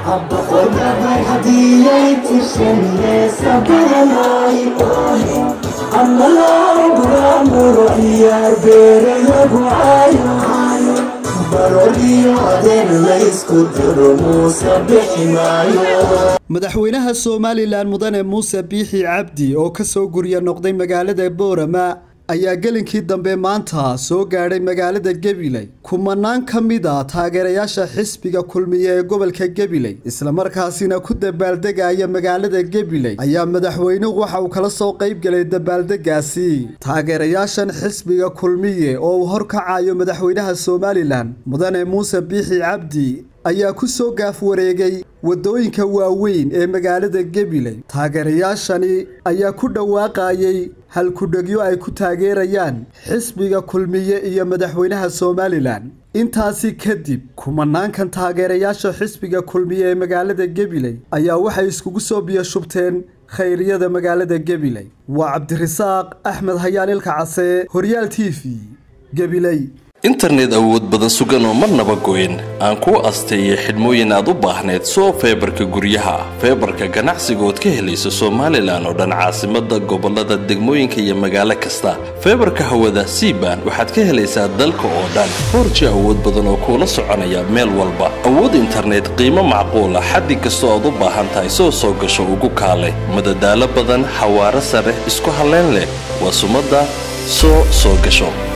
madaxweynaha somalilan mudane muuse biixi cabdi oo ka soo gurya noqday magaalada boorama ayaa gelinkii dambe maanta soo gaadhay magaalada gabiley kumanaan ka mid a taageerayaasha xisbiga kulmiye ee gobolka gabiley islamarkaasina ku dabaaldegaya magaalada gabiley ayaa madaxweynuhu waxa uu kala soo qaybgalay dabaaldegaasi taageerayaashan xisbiga kulmiye oo uu horkacayo madaxweynaha somalilan mudane muuse biixi cabdi ayaa ku soo gaaf wareegay waddooyinka waaweyn ee magaalada gabiley taageerayaashani ayaa ku dhawaaqayay halkudhegyo ay ku taageerayaan xisbiga kulmiye iyo madaxweynaha somalilan intaasi kadib kumanaankan taageerayaasha xisbiga kulmiye ee magaalada gabiley ayaa waxay iskugu soo biyashubteen khayriyada magaalada gabiley waa cabdirasaaq axmed hayaan ilka case horyaal t v gabiley internet awood badan sugan oo marnaba goyn aan kuu asteeyay xidhmooyin aad u baahneed soo feebarka guryaha feebarka ganacsiga ood ka helayso somalilan oo dhan caasimada gobolada degmooyinka iyo magaalo kasta feebarka hawada siban waxaad ka helaysaa dalka oo dhan forji awood badan oo kuula soconaya meel walba awood internet qiimo macquula xaddi kastoo aad u baahan tahay soo soo gasho ugu kaalay madadaalo badan xawaaro sare isku halleyn leh waa sumadda soo soo gasho